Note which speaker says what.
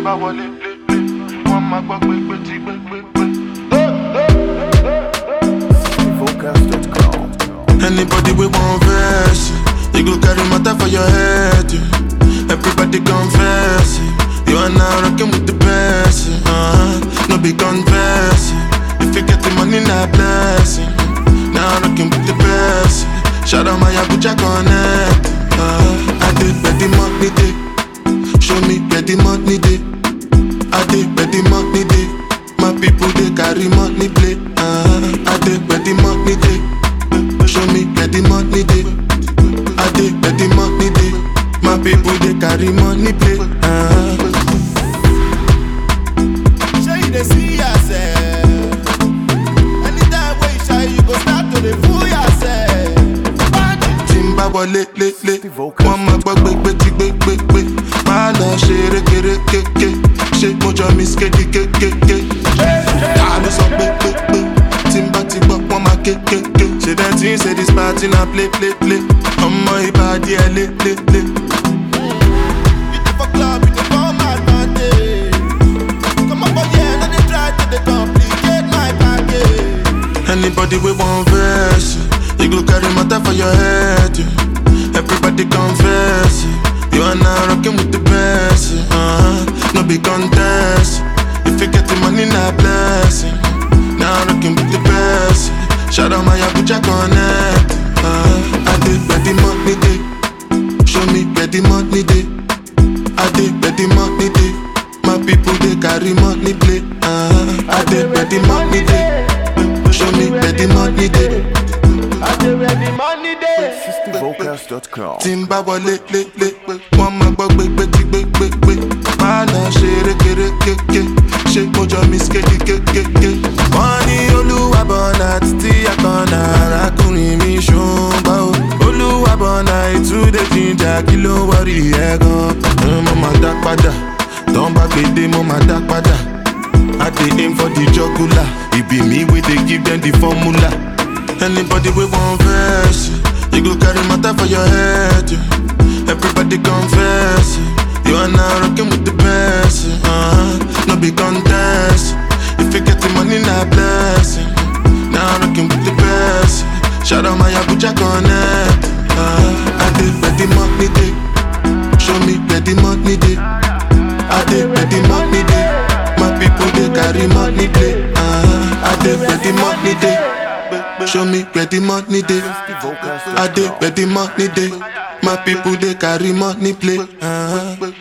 Speaker 1: bá wọlé lé lé wọ́n máa gbọ́ pé pé tí gbé gbé gbé.
Speaker 2: Anybody we want verse, you go carry matter for your head. yeah. Everybody confess, it. you are now rocking with the best. yeah. Uh-huh. No be confess, yeah. if you get the money, not blessing. Now rocking with the best. yeah. Shout out my Abuja connect. Uh, I did where the money day, show me where the money day. I did where the money day. My people they carry money play. Uh, I did where the money day. Show me where the money day. I did where the money day. My people they carry money play. Uh,
Speaker 3: Sure you dey see yourself. Anytime wey you shy, you go start to dey fool yourself.
Speaker 2: tí n bá wọlé lé lé wọ́n máa gbọ́ gbégbé tí gbégbégbé máa lọ ṣe rékérékéké ṣé mo jọ miss kéde kékéké ta ló sọ pé pé pé tí n bá ti gbọ́ wọ́n máa kékéké ṣe dem tí ń ṣe this party na play play play ọmọ ìbàdí ẹ lé lé lé.
Speaker 3: You dey for club, you dey come advantage. Come up for here, no dey try to dey complicate my package.
Speaker 2: Anybody we want verse, you go carry matter for your head. yeah. Everybody confess, yeah. you are now rocking with the best. yeah. Uh-huh. No be contest. If you get the money, not blessing. Now rocking with the best. yeah. Shout out my Abuja connect. Uh, I did where the money day. Show me where the money day. I did where the money day. My people they carry money play. Uh, I did where the money day. Show me where the money day.
Speaker 1: I dey where the money dey.
Speaker 2: tí n bá wọlé lé lé wọ́n máa gbọ́ gbégbé tí gbégbégbé máa lọ ṣe rékérékéké ṣé mo jọ miss kéde kékéké. wọ́n ní olúwa bọ̀nà títí àkànnà arákùnrin mi ṣùgbọ́n o olúwa bọ̀nà ìtúndé jíjà kí ló wọ́rí ẹ̀ gan. mo máa dá padà tán bá gbèdé mo máa dá padà. I dey aim for the jugular. It be me we dey give them the formula. Anybody we want verse, you go carry matter for your head. yeah. Everybody confess, yeah. you are now rocking with the best. yeah. Uh-huh. No be contest. If you get the money, not blessing. Now rocking with the best. yeah. Shout out my Abuja connect. Uh, I did where the money day. Show me where the money day. I did where the money day. My people they carry money play. Uh, I did where the money day. Show me where the money day. I did where the money day. My people they carry money play. Uh,